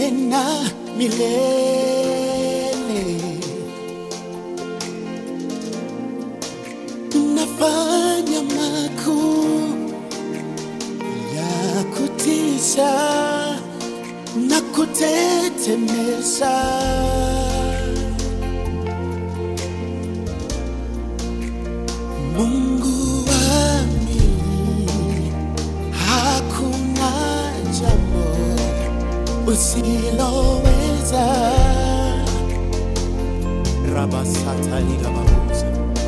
milele na milele. Nafanya makuu ya kutisha na kutetemesha. Mungu wa mili, hakuna jambo usiloweza. Rabasataligababuza.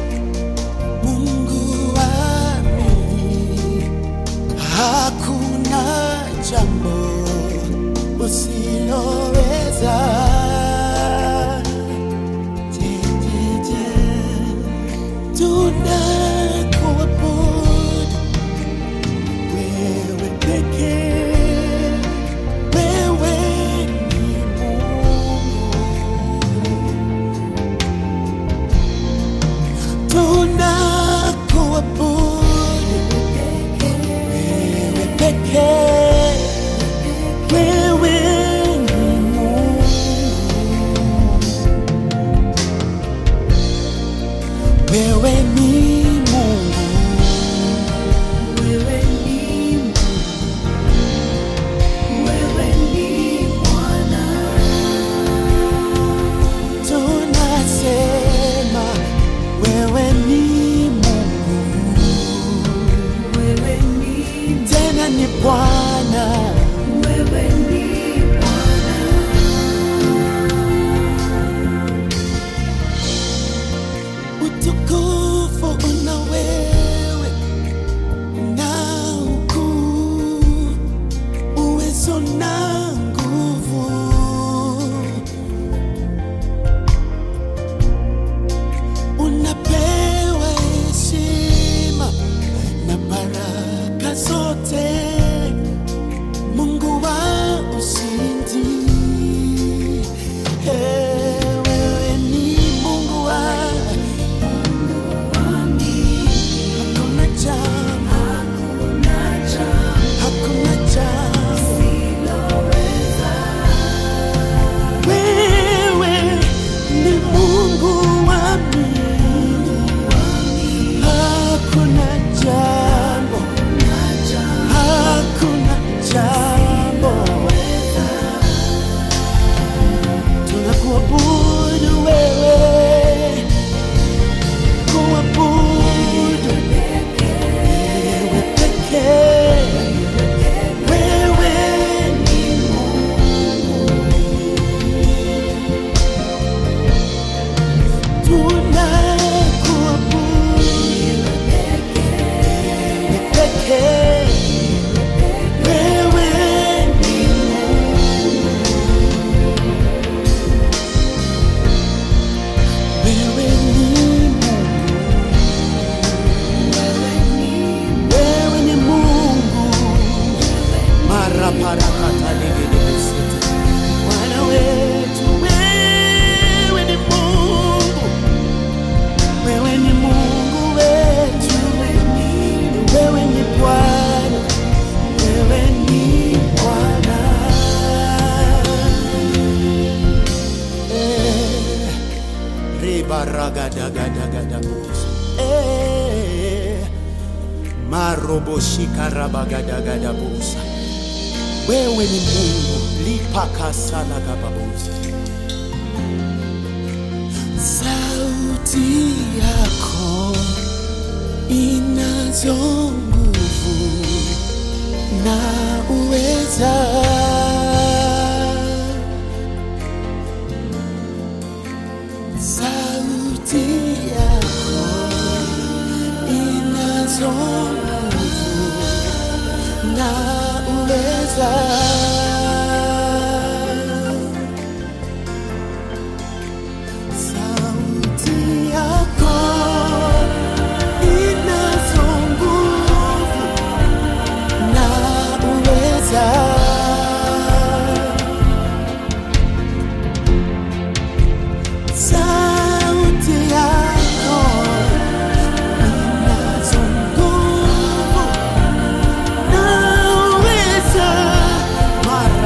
Mungu wa mili, hakuna jambo usiloweza. Je, je, je, tunakuabudu wewe pekee, wewe ni Mungu. Tunakuabudu wewe pekee, wewe ni Mungu. Wewe ni Mungu, Wewe ni Mungu, wewe ni Bwana, tunasema wewe ni Mungu, wewe ni tena ni Bwana. wewe ni Bwana, Utukufu una wewe na ukuu, uwezo na nguvu. Unapewa heshima na baraka zote, Mungu wa ushindi. Hey, wewe ni Mungu wa Hakuna jambo, hakuna jambo hakuna jambo. usiloweza. Wewe ni Mungu wa mili. Hakuna jambo, hakuna jambo. Tunakuabudu wewe, kuabudu wewe pekee. Wewe ni tunakuabudu wewe pekee. Wewe ni Wewe ni Mungu, wewe ni Mungu, mara parakata legelebesete. Bwana wetu, wewe ni Mungu, wewe ni Mungu wetu, wewe ni Bwana, wewe ni Bwana. Eh. Rebaragadagadagadabos. Eh, maroboshikarabagadagadabos. Wewe ni Mungu lipakasalagababosa. Sauti yako inazo nguvu na uweza sauti yako inazo nguvu na uweza sauti yako inazo nguvu na uweza sauti yako inazo nguvu na uweza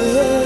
Eh.